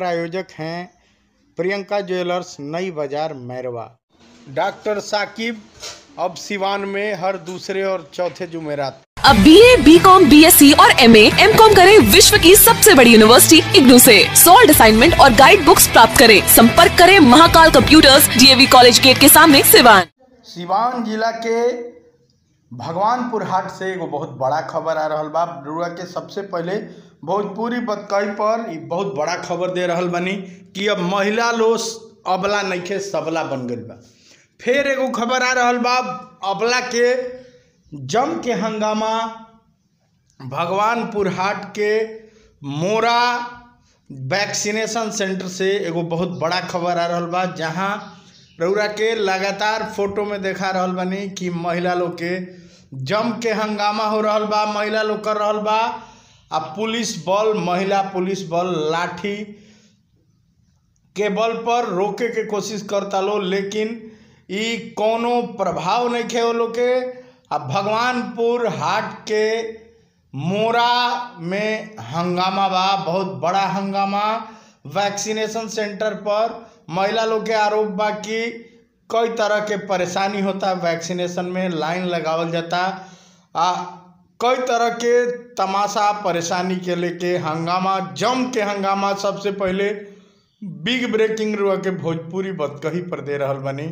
प्रायोजक हैं प्रियंका ज्वेलर्स नई बाजार मैरवा डॉक्टर साकिब अब सिवान में हर दूसरे और चौथे जुमेरात अब B A B com B S C और एम एम कॉम करें विश्व की सबसे बड़ी यूनिवर्सिटी इग्नू से सॉल्ड असाइनमेंट और गाइड बुक्स प्राप्त करें संपर्क करें Mahakal computers DAV college gate के सामने सिवान सिवान जिला के भगवानपुर हाट से एगो बहुत बड़ा खबर आ रहल बा रुआ के सबसे पहले भोजपुरी बतकई पर ई बहुत बड़ा खबर दे रहल बनी कि अब महिला लोग अबला नइखे सबला बन गई बा फिर एगो खबर आ रहल बा अबला के जम के हंगामा भगवानपुर हाट के मोरा वैक्सीनेशन सेंटर से एगो बहुत बड़ा खबर आ रहल बा जहाँ रउरा के लगातार फोटो में देखा रहल बानी कि महिला लोग के जम के हंगामा हो रहल बा महिला लोग कर रहल बा आ पुलिस बल महिला पुलिस बल लाठी के बल पर रोके के कोशिश करता लो लेकिन ई कोनो प्रभाव नहीं खे वो लोग के आ भगवानपुर हाट के मोरा में हंगामा बा बहुत बड़ा हंगामा वैक्सीनेशन सेंटर पर महिला लोग के आरोप बा कि कई तरह के परेशानी होता वैक्सीनेशन में लाइन लगावल जाता आ कई तरह के तमाशा परेशानी के लेके हंगामा जम के हंगामा सबसे पहले बिग ब्रेकिंग रुआ के भोजपुरी बतकही पर दे रहल बनी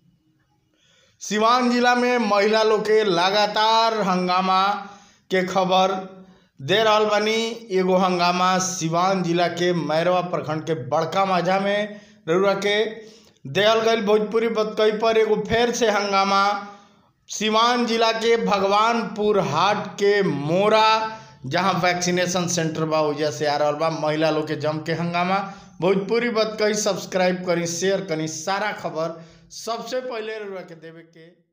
सिवान जिला में महिला लोग के लगातार हंगामा के खबर दे रहल बनी एगो हंगामा सिवान जिला के मैरवा प्रखंड के बड़का माझा में रउरा के देहल गई भोजपुरी बतकई पर एगो फेर से हंगामा सिवान जिला के भगवानपुर हाट के मोरा जहां वैक्सीनेशन सेंटर बा वजह से आ रहल बा महिला लोग के जम के हंगामा भोजपुरी बतकई सब्सक्राइब करी शेयर करी सारा खबर सबसे पहले रउरा के देवे के